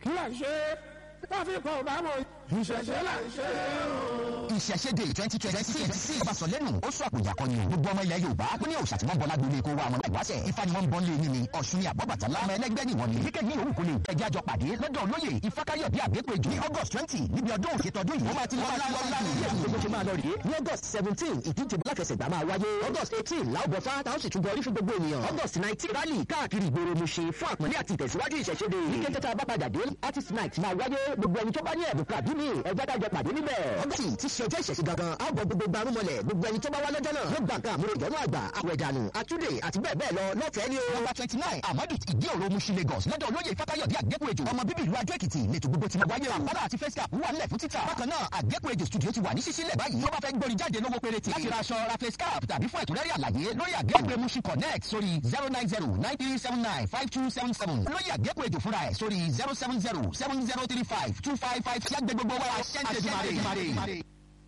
kí là ń ṣe tráfíkọ̀ ọ̀bá mọ̀ ìṣẹ̀ṣẹ̀ là ń ṣe o. ìṣẹ̀ṣẹ̀dẹ̀ twenty twenty six ìbásọ̀lẹ́nu ó sọ àpòjà kan ni o gbogbo ọmọ ilẹ̀ yorùbá ó ní òòṣà tí wọ́n bọ́ lágbóni kó wa àwọn ìwáṣẹ̀ ifá ni wọ́n ń bọ́ lé yín ni ọ̀ṣun ni àbọ̀bàtálá ọmọ ẹlẹ́gbẹ́ ni wọ́n ni kíkẹ́ ní òwú kò lè ẹjẹ́ àjọ pàdé lọ́dọ̀ olóyè ifákáyọ̀dé àgbépéjọ ní august twenty níbi ọdún òkè tọdún yìí ó máa ti lọ gbogbo ṣe máa lọ rèé ní august seventeen ìdíje lákẹsẹ̀gbá máa wáyé august eighteen láòbọ̀fá táwọn sì tún bọ̀ orí fún gbogbo ènìyàn august nineteen rally káàkiri ìgboro mu ṣe fún àpọ́nlé àti ìtẹ̀síwájú ìṣẹ̀ṣẹ̀dé ní kété tá a bá padà dé artist night máa wáyé gbogbo ẹni tó bá ní ẹ̀bùn kàbí mi ẹ̀jẹ̀ kájọ pàdé níbẹ̀ august ti ṣe ọjọ́ ìṣẹ̀ṣẹ̀ gangan a bọ̀ gbogbo gbarumọlẹ̀ gbogbo ẹni tó bá wá lọ́jọ́ náà yóò gbà nǹkan àmúrò ìjọ́nú àgbà àwẹ̀dànù àtúndè àti bẹ́ẹ̀ bẹ́ẹ̀ lọ lọ́fẹ̀ẹ́ ni o. nọ́mbà twenty nine amadu ìdí òro mushi lagos lọ́dọ̀ olóyè ifákáyọ̀dé àgbépéjọ ọmọ bíbí ìlú adó èkìtì lẹ́tọ̀ gbogbo ti máa wáyé àpárá àti face cap wà nílẹ̀ fún títà bákan náà àgbépéjọ studio ti wà ní ṣíṣílẹ̀ báyìí tó bá fẹ́ gbórin jáde lówó péréte láti ra aṣọ ra face cap tàbí fún ẹ̀kúnrẹ́rẹ́ àlàyé lórí àgbépé mushi connect sórí zero nine zero nine three seven nine five two seven seven olóyè àgbépéjọ fúnra ẹ̀ sórí zero seven zero seven zero three five two five five tí a gbé gbogbo wa ṣẹ́ńtẹ̀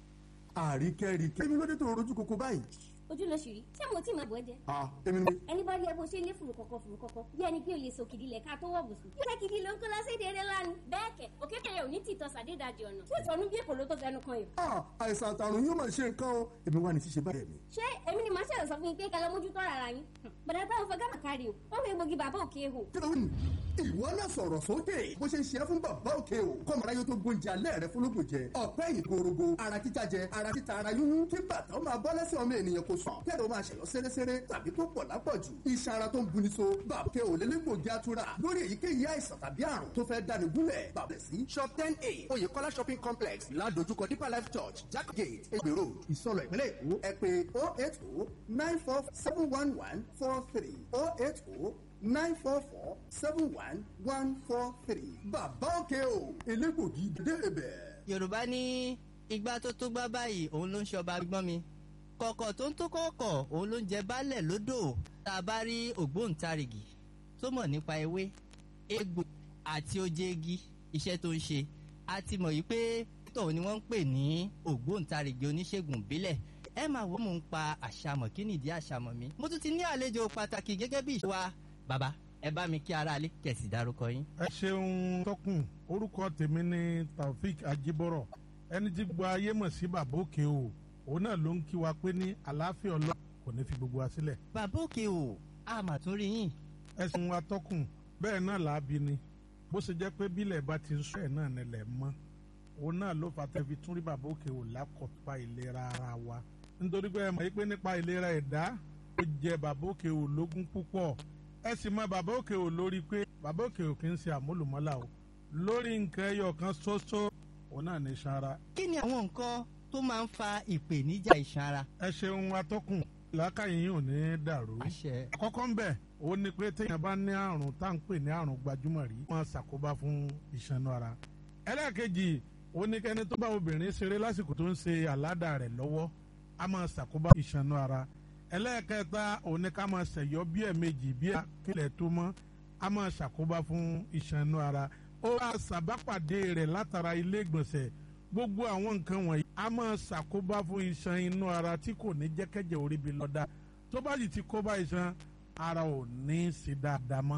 àríkẹ́ríkẹ́ èmi ló dé tó rojú koko báyìí. ojú ló ṣì rí ṣé mo tí máa bọ̀ ẹ́ jẹ. ah èmi ni. ẹni bá rí ẹ bó ṣe lé fùrù kọ̀kọ̀ fùrù kọ̀kọ̀ bí ẹni pé o lè so kìdí lẹ̀ ká tó wọ̀ bùsùn. yóò fẹ́ kìdí ló ń kó lọ sí ìdèrè lánàá. bẹ́ẹ̀ kẹ̀ òkété yẹn ò ní tìtọ́ sàdédàjì ọ̀nà tí ìtọ́nu bí èkó ló tó fẹnu kan yìí. ah àìsàn àtàrùn yóò máa ṣe nǹkan o èmi wà ní ṣíṣe báyìí mi. ṣé èmi ni màá ṣẹlẹ̀ sọ fún yín pé kẹlẹ́ mójútó rárá yín. bàdà táwọn fẹ́ gàmà kárí o wọ́n fi gbòógì bàbá òkè hò. kí ló ń ìwọ náà sọ̀rọ̀ sókè bó ṣe ń ṣe é fún bàbá òkè o kọ́mọ̀rá yóò tó gbóúnjẹ alẹ́ rẹ fúnlógún jẹ ọ̀pẹ́ yìí gorogo ara títa jẹ ara títa ara yúnyún kí bàtà ó máa bọ́ lẹ́sẹ̀ ọmọ ènìyàn kò sàn kẹ́rọ máa ṣẹ̀lọ́ sẹ́rẹ́sẹ́rẹ́ tàbí tó pọ̀ lápọ̀jù iṣan ara tó ń buni so bàbá òkè o lélẹ́gbògi atura lórí èyíkéyìí àìsàn tàbí àrùn tó fẹ́ dáni gúnlẹ̀ bàbẹ̀ sí shop ten a oyèkọ́lá shopping complex ládojúkọ deeper life church jack gate egbèrò ìsọlọ̀ ìpínlẹ̀ èkó ẹ pé oh eight oh nine four seven one one four three oh eight oh nine four four seven one one four three. bàbá òkè o elégbògi dé ibẹ̀. yorùbá ní igbá tó tó gbá báyìí òun ló ń ṣọba gbọ́n mi kọ̀kọ̀ tó ń tó kọ̀kọ̀ òun ló ń jẹ baálẹ̀ lódò tá a bá rí ògbóǹtarìgì tó mọ̀ nípa ewé egbò àti ojegi iṣẹ́ tó ń ṣe a ti mọ̀ yìí pé tóun ni wọ́n ń pè ní ògbóǹtarìgì oníṣègùn ìbílẹ̀ ẹ máa wọ́n mò ń pa àṣàmọ̀ kí nìdí àṣàmọ̀ mi mo tún ti ní àlejò pàtàkì gẹ́gẹ́ bí ìṣe wa bàbá ẹ bá mi kí aráalé kẹsì dárúkọ yín. ẹ ṣeun tọkùn orúkọ tèmi ni taofik ajibọrọ ẹni tí gbogbo ayé mọ̀ sí bàbá òkè o òun náà ló ń kí wa pé ní àlàáfíà ọlọ́ kò ní fi gbogbo wa sílẹ̀. bàbá òkè o a mà tún rí yín. ẹsùn wa tọkùn bẹ́ẹ̀ náà làábi ni bó ṣe jẹ́ pé bílẹ̀ bá ti ń sọ ẹ̀ náà nílẹ̀ mọ́ òun náà ló fà tẹ́fi tún rí bàbá òkè o lákọ̀ọ́pá ìlera ara wa nítorí pé ẹ mọ̀ pé nípa ìlera ẹ̀dá ó jẹ bàbá òkè o lógún púpọ̀ ẹ sì mọ bàbá òkè ò lórí pé bàbá òkè ò kì í ṣe àmúlùmọ́là o lórí nǹkan ẹyọ kan ṣoṣo òun náà ní sanra. kí ni àwọn nǹkan tó máa ń fa ìpèníjà ìsanra. ẹ ṣeun atọ́kùn làákàyè yín ò ní dàrú. àṣẹ. àkọ́kọ́ ń bẹ̀ ó ní pé téèyàn bá ní àrùn tá à ń pè ní àrùn gbajúmọ̀ rí wọ́n ṣàkóbá fún ìṣanú ara. ẹlẹ́ẹ̀kejì ó ní kẹ́ni tó bá obìnrin ṣeré lásìkò tó ń ṣe àládà rẹ̀ lọ́wọ́ á máa ṣàkóbá ìṣanú ara ẹlẹ́ẹ̀kẹta òun ni ká máa ṣẹ̀yọ́ bí ẹ̀ẹ̀mejì bí akílẹ̀ tó mọ́ a máa ṣàkóbá fún ìṣanú ara ó wá ṣàbápàdé rẹ̀ látara ilé ìgbọ̀nsẹ̀ gbogbo àwọn nǹkan wọ̀nyí a máa ṣàkóbá fún iṣan inú ara tí kò ní jẹ́kẹ́jẹ́ orí bi lọ́dà tó bá sì ti kóbá iṣan ara ò ní í ṣe dáadáa mọ́.